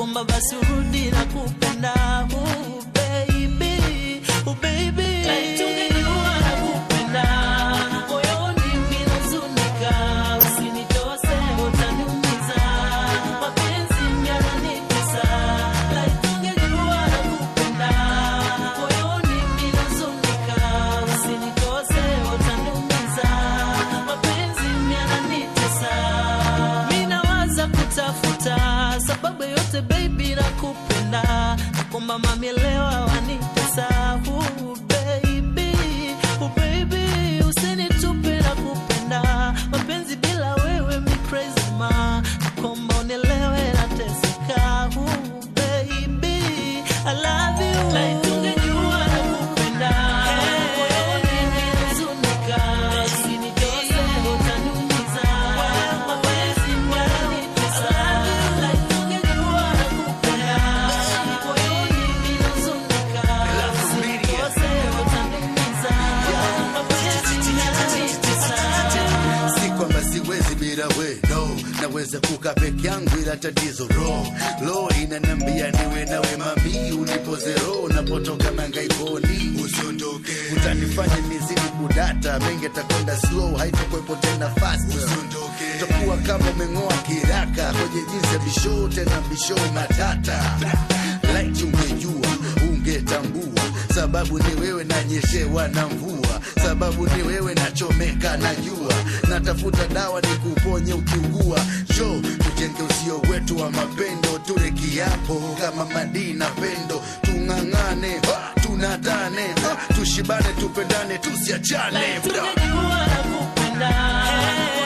nakomba basi urudi na kupenda uh, baby, uh, baby. Like tungejua nakupenda, moyoni mimi nahuzunika, usinitose utaniumiza, mapenzi yananitesa. Like tungejua nakupenda, moyoni mimi nahuzunika, usinitose utaniumiza, mapenzi yananitesa. Mimi nawaza kutafuta sababu yote baby nakupenda, nakomba mamelewa wanitesa uh, baby, uh, baby usinitupe nakupenda, mapenzi bila wewe mi crazy ma, nakomba unielewe nateseka uh, baby I love you like tungejua nakupenda moyoni nimehuzunika, usinitose utaniumiza, mapenzi yananitesa like tungejua nakupenda moyoni nimehuzunika, usinitose utaniumiza, mapenzi yananitesa si kwamba siwezi bila we no naweza kuka peke yangu ila tatizo ro lo inanambia niwe nawe mami unipoze ro napotoka mangaikoni usiondoke utanifanya mizidi kudata mengi atakwenda slow haitokwepo tena fast usiondoke utakuwa kama umeng'oa kiraka kwenye jinsi ya bisho tena bisho matata light ungejua ungetambua sababu ni wewe nanyeshewa na mvua sababu ni wewe nachomeka na jua natafuta dawa ni kuponye ukiugua jo tujenge usio wetu wa mapendo tule kiapo kama madina pendo tung'ang'ane ha, tunatane ha, tushibane tupendane tusiachane tungejua nakupenda